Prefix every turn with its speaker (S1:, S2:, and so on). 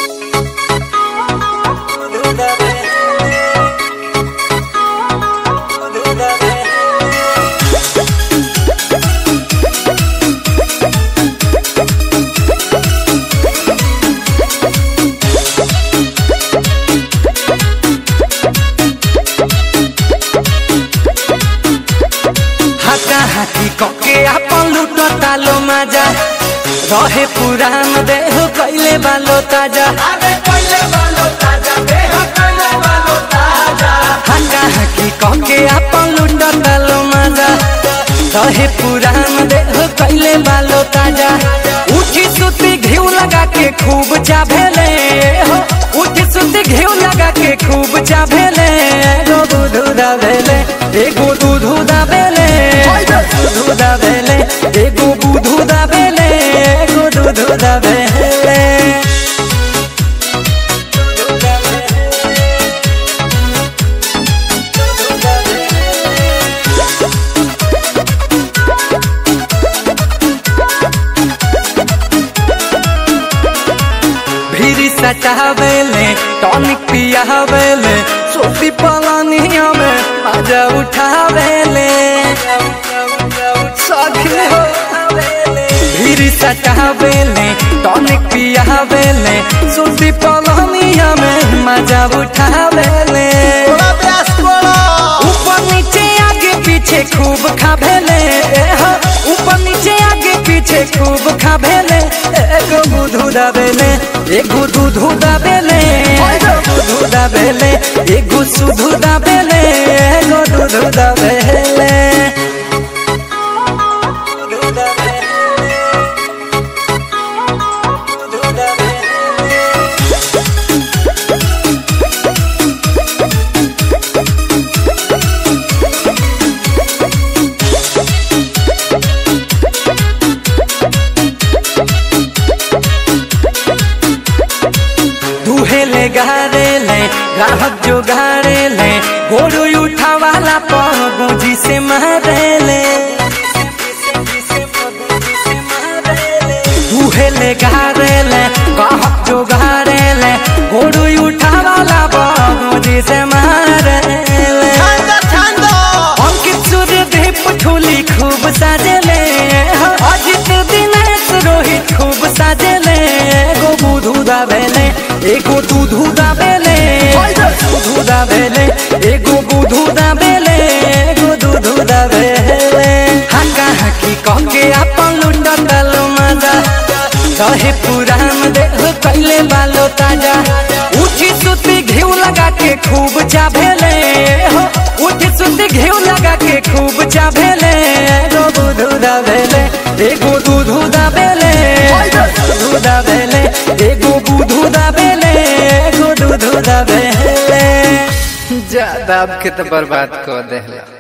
S1: हाका हाकी कके आपन लूटो तालो माजा रहे पुरान देह कैले बालो ताजा हाका हाकी कके आपन लूटो तालो माजा रहे पुरान देह कैले बालो ताजा उठी सुती घिउ लगा के खूब चाभेले हो उठी सुती घिउ लगा के खूब चाभेले एगो दूधू दाबेले एगो दूधू दाबेले दूधू दाबेले एगो दूधू दाबेले एगो दूधू दाबेले भीरी सटावेले टॉनिक पियावेले सोफी पलानिया में मजा उठावेले सखी हो भीरी सटावेले टॉनिक पियावेले सोफी पलानिया में मजा उठावेले ऊपर नीचे आगे पीछे खूब खाभेले हो ऊपर नीचे आगे पीछे खूब खाभेले एगो बुधू दाबेले एगो दूधू दाबेले एगो दूधू दाबेले एगो सुधू दाबेले एगो दूधू दाबेले दुहेले गारेले ग्राहक जो गारेले गोरू उठावाला पगुजी से मारेले दुहेले गारेले ग्राहक जो गारेले गोरू उठावाला पगुजी से मारेले अंकित सूर्य दीप ठुली खूब साजेले अजित दिनेश रोहित खूब साजेले एगो बुधू दाबेले एगो दूधू दाबेले दूधू दाबेले एगो बुधू दाबेले एगो दूधू दाबेले हाका हाकी कहके आपन लुंडा तालो माजा रहे पुरान देह कैले बालो ताजा उठी सुती घिउ लगा के खूब चाभेले हो उठी सुती घिउ लगा के खूब चाभेले एगो बुधू दाबेले एगो दूधू दाबेले दूधू दाबेले एगो बुधू दाबेले एगो दूधू दाबेले
S2: जा दाब के तो बर्बाद कर देला